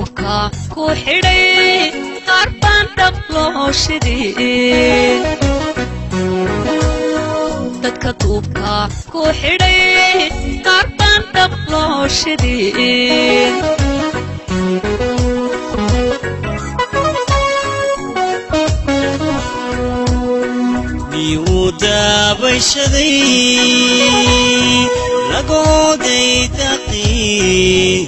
duubka ku xidhay qaar baan dhab loo shidin dadka duubka ku xidhay qaar baan dhab loo shidin miyuu daabashaday lagooday daqii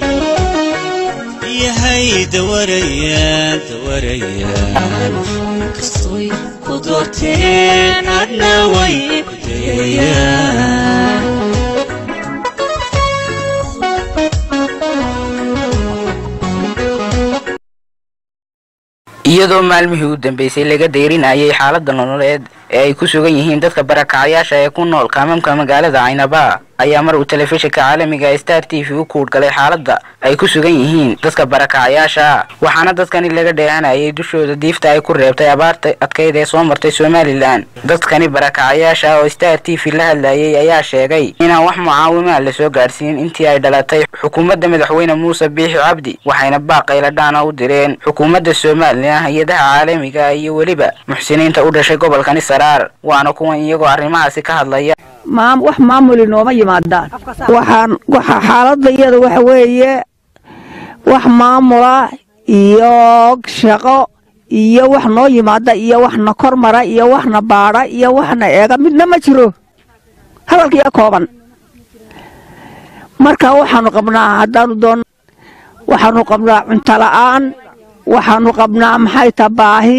yahay dawarayaan dawarayaan kastoy ku doorteen adna way ku dayayaan iyadoo maalmihii u dambeysay laga deyrinayay xaaladda nololeed ee ay ku sugan yihiin dadka barakacyaasha ee ku nool kaamamka magaalada caynaba ayaa mar uu telefishinka caalamiga star t v u kuudhgalay xaaladda ay ku sugan yihiin dadka barakacyaasha waxaana dadkani laga dheehanayay dushooda diifta ay ku reebtay abaarta adkayd ee soo martay somalilan dadkani barakacyaasha oo star t v la hadlayay ayaa sheegay inaan wax mucaawimaa lasoo gaadhsiin intii ay dhalatay xukuumadda madaxweyne muuse biixi cabdi waxayna baaqayla dhaana u direen xukuumadda somalilan hay-adaha caalamiga iyo weliba muxsiniinta u dhashay gobolkani saraar waana kuwan iyagoo arrimahaasi ka hadlaya wax maamuli nooma yimaadaan waxaan waxa xaaladda iyada waxa weeye wax maamula iyo shaqo iyo wax noo yimaada iyo waxna kor mara iyo waxna baadha iyo waxna eega midna ma jiro hadalkiiyo kooban marka waxaanu qabnaa haddaanu doon waxaanu qabnaa cunto la'aan waxaanu qabnaa maxay ta baahi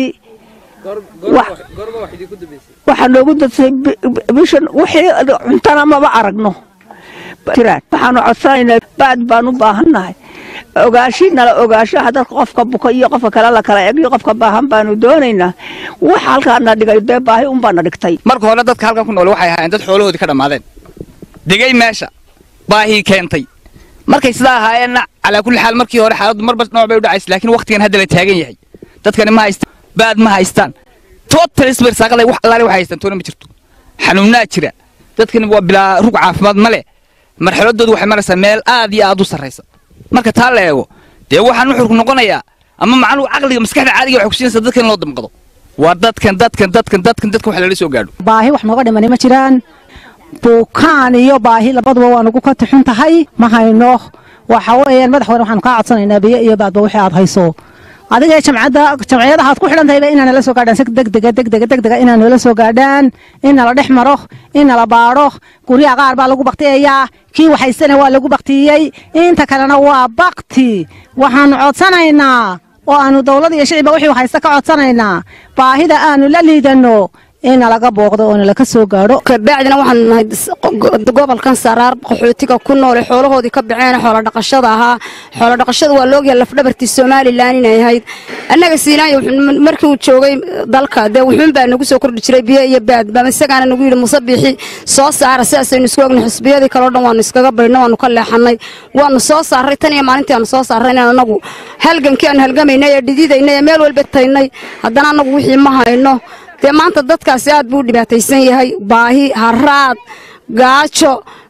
waxaa noogu dadsay bishan wixii cuntana maba aragno waxaanu codsanaynaa baad baan u baahannahay ogaashi nala ogaashaha dadka qofka buka iyo qofka kale la kala egiyo qofka baahan baanu doonaynaa wax halkaana dhigay dee baahi unbaana dhigtay marka hore dadka halkan ku nool waxay ahaayeen dad xoolahoodii ka dhammaadeen degay meesha baahii keentay markay sidaa ahaayeenna calaa kulli xaal markii hore xaaladdu marba nooc bay u dhacaysa laakiin waqtigan hadda la taagan yahay dadkani ma haystaan baad ma haystaan total isbarsaaqada wax allaale wax haystaan toona ma jirto xanuunnaa jira dadkani waa bilaa rug caafimaad ma leh marxaladoodu waxay maraysaa meel aad iyo aad u sarraysa marka taa la eego dee waxaan nuxurku noqonayaa ama macnuhu caqliga maskaxda caadiga waxay kusiinaysaa dadkan in loo damqado waa dadkan dadkan dadkan dadkan dadkan wax lala soo gaadho baahi wax nooga dhimani ma jiraan buukaan iyo baahi labaduba waa nagu ka tixun tahay ma hayno waxa weeyaan madaxweyne waxaanu kaa codsanaynaa biyo iyo baadba wixii aad hayso adiga jamcadda jamciyadaha aad ku xidhan tahayba inaa nala soo gaadhaan si degdega degdega degdega inaa nala soo gaadhaan in nala dhex maro in nala baadho guryaha qaar baa lagu baktiyayaa kii waxaysana waa lagu baktiyey inta kalena waa bakti waxaanu codsanaynaa oo aanu dowlad iyo shicibba wixii haysta ka codsanaynaa baahida aanu la liidanno in nalaga booqdo oo nalaka soo gaadho kabacdina waxaanu nahay gobolkan saraar qaxootiga ku noole xoolahoodii ka baxeen xoola dhaqashada ahaa xoola dhaqashada waa laogyahay lafdhabartii somalilan inay ahayd annaga siinaayo markii uu joogay dalka dee wuxuun baa nagu soo kordhi jiray biyo iyo baadba isagaana nagu yidhi musabixi soo saara sidaasaynu isku ogna xusbiyadii kaleo dhan waanu iskaga baydhno waanu ka leexannay waanu soo saarray tan iyo maalintii aanu soo saarray inaan annagu halgankii aanu halgamaynay ee dhididaynay ee meel walba taynay haddana annagu wixii ma hayno dee maanta dadkaasi aad buu u dhibaataysan yahay baahi haraad gaajo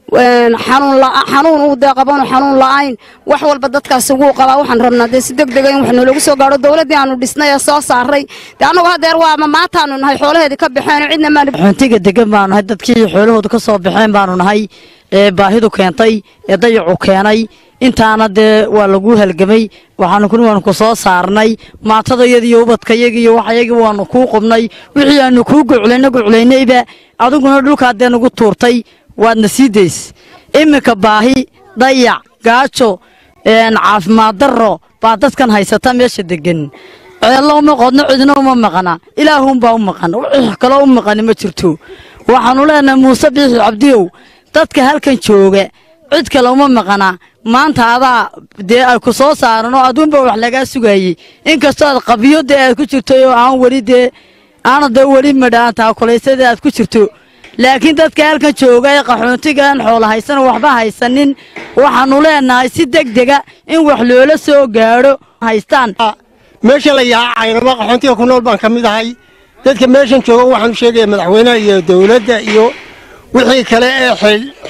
xanuun uu dee qabanu xanuun la'ayn wax walba dadkaasi wuu qabaa waxaan rabnaa dee si degdega in wax noolagu soo gaadho dowladdii aanu dhisnay ee soo saaray dee annagu hadeer waama maantaanu nahay xoolaheedii ka baxeen cidna maanu xuntiga degan baanu nahay dadkii xoolahooda ka soo baxeen baanu nahay ee baahidu keentay ee dayacu keenay intaana dee waa lagu halgamay waxaanu kun waanu ku soo saarnay maatadayadiiyo ubadkayagiiyo waxayagii waanu kuu qubnay wixii aanu kuu goclayna goclaynayba adiguna dhulkaa dee nagu tuurtay waadna sii days iminka baahi dayac gaajo caafimaad darro baa dadkan haysata meesha degan ceello uma qodno cidna uma maqana ilaahuunbaa u maqan wix kaloo u maqani ma jirto waxaanu leenahay muuse biixi cabdiyow dadka halkan jooga cid kale uma maqana maanta adaa dee ay ku soo saaran oo aduunba wax lagaa sugayey inkastoo aad qabyo dee aad ku jirto oo aan weli dee aana dee weli madhaan taakulaysadii aad ku jirto laakiin dadka halkan jooga ee qaxoontigaan xoola haysan waxba haysanin waxaanu leenahay si degdega in wax loola soo gaadho haystaan meesha la yahaa caynaba qaxoontiga ku nool baan ka mid ahay dadka meeshan jooga waxaanu sheegaya madaxweynaha iyo dowladda iyo wixii kale ee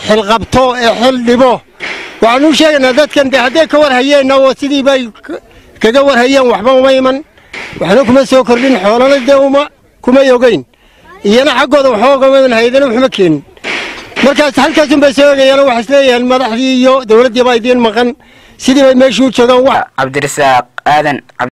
xilqabto ee xil dhibo waxaanu sheegaynaa dadkan de hadday ka war hayeenna oo sidii bay kaga warhayaan waxba uma iman waxna kuma soo kordhin xoolana dee uma kumay ogeyn iyana xaggooda waxba ugama iman haydana waxma keenin markaas halkaasunbay soo egayaan waxay isleeyahaan madaxdii iyo dowladdii baa idiin maqan sidii bay meeshii u joogaan wax cabdirasaaq aadan